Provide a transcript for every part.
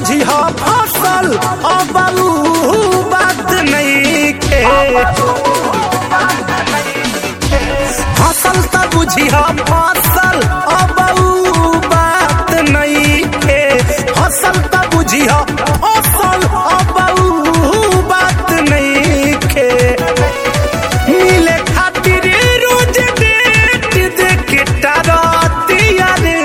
बुझी हो फसल अब ऊ बात नहीं के फसल त बुझी हो फसल अब ऊ बात नहीं के फसल त बुझी हो फसल अब ऊ बात नहीं के मिले खातिर रोज डेट देख टारतिया रे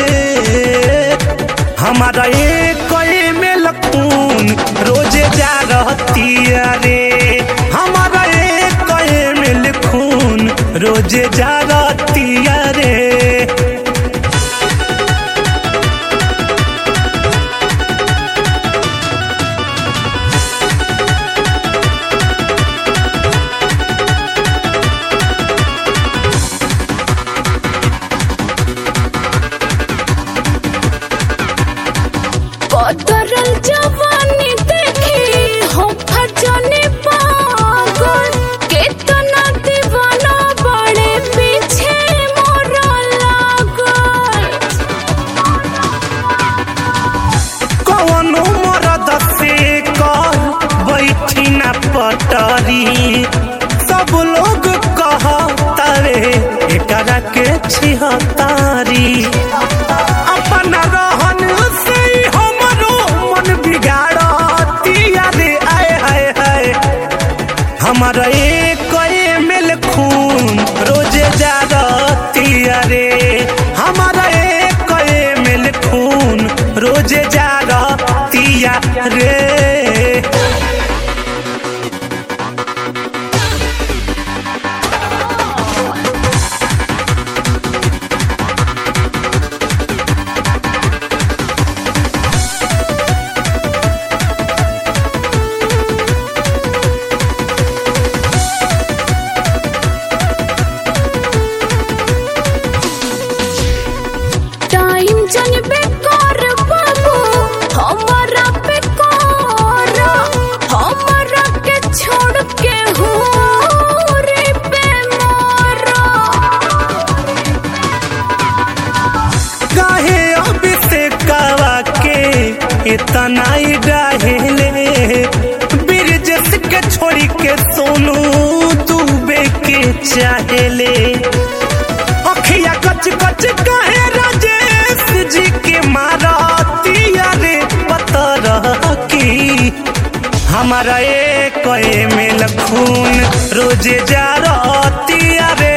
हमारा एक में लखून रोजे जा रहतिया रे हमारा एक में लखून रोजे जा रहतिया रे कतरल जवानी देखी हो फजने पागल केतना दीवाना बड़े पीछे मोरा लागल कौनो मरद से कर बैठी न पटरी सब लोग कहतारे एकरा के छिहतारी अपन रहन से ही हमरो मन बिगाड़तिया रे आए हाय हाय हमारा एक मेल खून रोजे जा रहतिया रे हमारा एक मेल खून रोजे जा रहतिया रे टाइम जन बेकार बाबू हमारा पे कर हमारा के छोड़ के हो रे पे मारा काहे अब से कावा के इतना ही डाहेले बिरजस के छोड़ी के सोनू डूबे के चाहेले अखिया कच कच कहे राजेश जी के मारतिया रे पतर की हमारा एक में लखून रोजे जा रहतिया रे